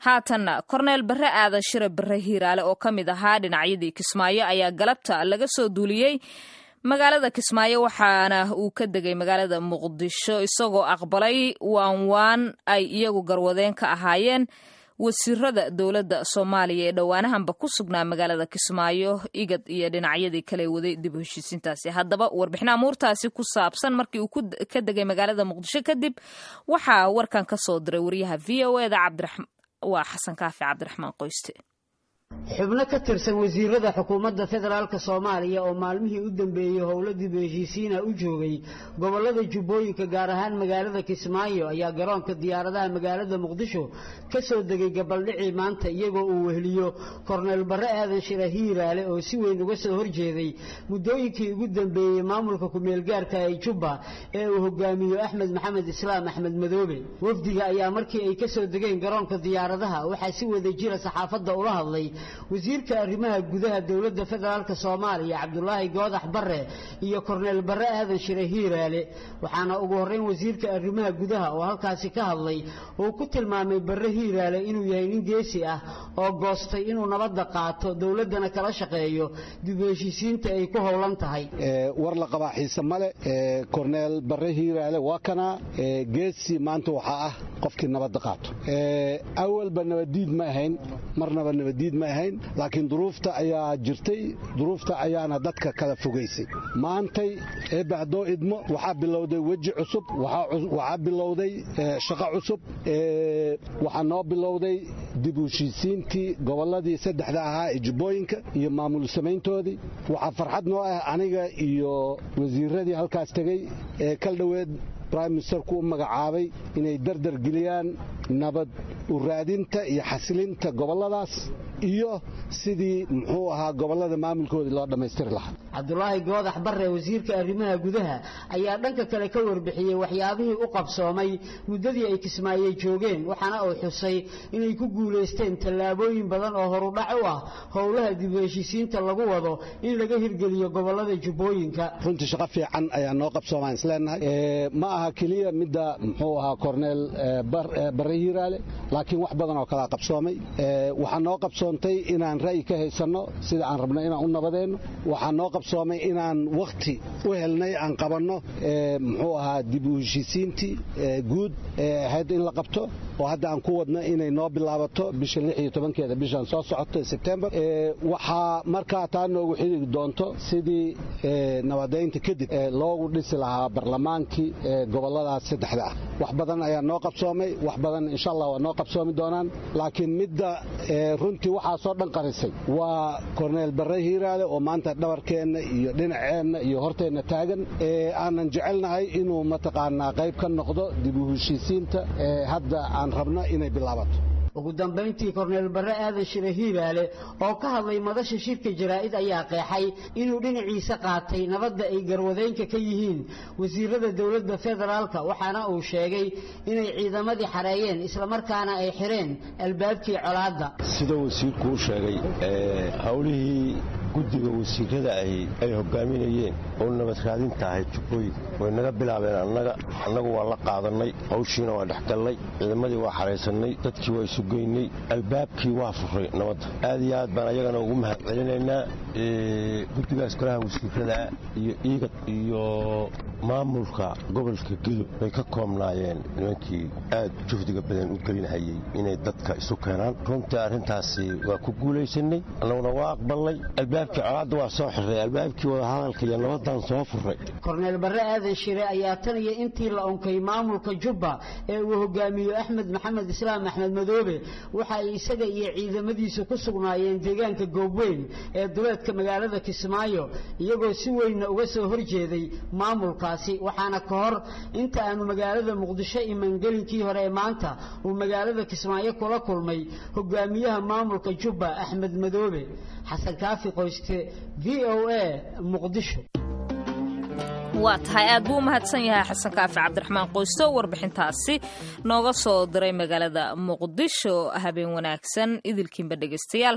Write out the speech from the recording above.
haatanna korneel barre aadan shire barre hiiraale oo ka mid ahaa dhinacyadii kismaayo ayaa galabta laga soo duuliyey magaalada kismaayo waxaana uu ka degay magaalada muqdisho isagoo aqbalay waanwaan ay iyagu garwadeen ka ahaayeen wasiirada dowladda soomaaliya ee dhowaanahanba ku sugnaa magaalada kismaayo igad iyo dhinacyadii kale waday dib u heshiisiintaasi haddaba warbixin amuurtaasi ku saabsan markii uu ka degay magaalada muqdisho kadib waxaa warkan ka soo diray wariyaha v o eda waa xasan kaafi cabdiraxmaan qoyste xubno ka tirsan wasiirada xukuumadda federaalk soomaaliya oo maalmihii u dambeeyey howlo dib u heshiisiina u joogay gobolada jubbooyinka gaar ahaan magaalada kismaayo ayaa garoonka diyaaradaha magaalada muqdisho ka soo degay gabaldhicii maanta iyagoo uu weheliyo korneyl barre aadan shira hiiraale oo si weyn uga soo horjeeday muddooyinkii ugu dambeeyey maamulka ku-meelgaarka ee jubba ee uu hogaamiyo axmed maxamed islaam axmed madoobe wafdiga ayaa markii ay ka soo degeen garoonka diyaaradaha waxaa si wada jira saxaafadda ula hadlay wasiirka arrimaha gudaha dowladda federaalk soomaaliya cabdulaahi goodax barre iyo korneyl barre aadan shire hiiraale waxaana ugu horreyn wasiirka arrimaha gudaha oo halkaasi ka hadlay uu ku tilmaamay barre hiiraale inuu yahay nin geesi ah oo goostay inuu nabadda qaato dowladdana kala shaqeeyo dib u heshiisiinta ay ku howlan tahay war la qabaa xiise male korneyl barre hiiraale waa kanaa geesi maanta waxaa ah qofkii nabadda qaato awalba nabaddiid ma ahayn marnaba nabaddiid ma ahayn laakiin duruufta ayaa jirtay duruufta ayaana dadka kala fogaysay maantay eebacdoo idmo waxaa bilowday weji cusub waxaa bilowday shaqo cusub waxaa noo bilowday dib u heshiisiintii gobolladii saddexda ahaa ee jubbooyinka iyo maamul samayntoodii waxaa farxad noo ah aniga iyo wasiiradii halkaas tegey ee kal dhoweed brime ministerku u magacaabay inay dardar geliyaan nabad u raadinta iyo xasilinta gobolladaas iyo sidii muxuu ahaa gobollada maamulkoodii loo dhammaystiri lahaa cabdulaahi goodax barre wasiirka arrimaha gudaha ayaa dhanka kale ka warbixiyey waxyaabihii u qabsoomay muddadii ay kismaayey joogeen waxaana uu xusay inay ku guulaysteen tallaabooyin badan oo horudhac u ah howlaha dib u heshiisiinta lagu wado in laga hirgeliyo gobollada jubbooyinka runtii shaqo fiican ayaa noo qabsoomaan isleenahay ma aha keliya midda muxuu ahaa korneel barre hiiraale laakiin wax badan oo kalea qabsoomay waxaa noo qabsoontay inaan ra'yi ka haysanno sida aan rabno inaan u nabadeenno waxaa noo qabsoomay inaan wakhti u helnay aan qabanno muxuu ahaa dib u heshiisiintii guud ee ahayd in la qabto oo hadda aan ku wadno inay noo bilaabato bisha lix iyo tobankeeda bishan soo socoto sebtembar waxaa markaa taa noogu xidigi doonto sidii nabadaynta kadib loogu dhisi lahaa barlamaankii goboladaas saddexda ah wax badan ayaa noo qabsoomay wax badan insha allah waa noo qabsoomi doonaan laakiin midda runtii waxaasoo dhan qarisay waa korneyl barre hiiraale oo maanta dhabarkeenna iyo dhinaceenna iyo horteenna taagan aanan jecelnahay inuu mataqaanaa qayb ka noqdo dib u heshiisiinta hadda aan rabno inay bilaabato ugu dambayntii korneyl barre aadan shire hiiraale oo ka hadlay madasha shirka jaraa'id ayaa qeexay inuu dhinaciisa qaatay nabadda ay garwadeynka ka yihiin wasiirada dowladda federaalka waxaana uu sheegay inay ciidamadii xareeyeen islamarkaana ay xireen albaabkii colaadda sida wasiirku u sheegay howlihii guddiga wasiirada ahi ay hogaaminayeen oo nabad raadinta ahayd jubbooyin way naga bilaabeen annaga annagu waa la qaadannay hawshiina waa dhexgallay ciidamadii waa xaraysannay dadkii waa isu geynay albaabkii waa furay nabadda aad iyo aad baan ayagana ugu mahad celinaynaa guddigaas golaha wasiirada iyo iigad iyo maamulka gobolka gudub bay ka koobnaayeen nimankii aad juhdiga badan u gelinhayay inay dadka isu keenaan runtii arrintaasi waa ku guulaysanay annaguna waa aqbalnay albaabkii colaadda waa soo xirray albaabkii wadahadalka iyo nabadaan soo furray korneyl barre aadan shire ayaa tan iyo intii la unkay maamulka jubba ee uu hogaamiyo axmed maxamed islaam axmed madoobe waxa ay isaga iyo ciidamadiisu ku sugnaayeen deegaanka goobweyn ee duleedka magaalada kismaayo iyagoo si weynna uga soo horjeeday maamulkaasi waxaana ka hor inta aanu magaalada muqdisho imangelinkii hore ee maanta uu magaalada kismaayo kula kulmay hogaamiyaha maamulka jubba axmed madoobe xasan kaafi qoyste v o a muqdisho waa tahay aad buu u mahadsan yahay xasan kaafi cabdiraxmaan qoysto warbixintaasi nooga soo diray magaalada muqdisho habeen wanaagsan idilkiinba dhegaystayaal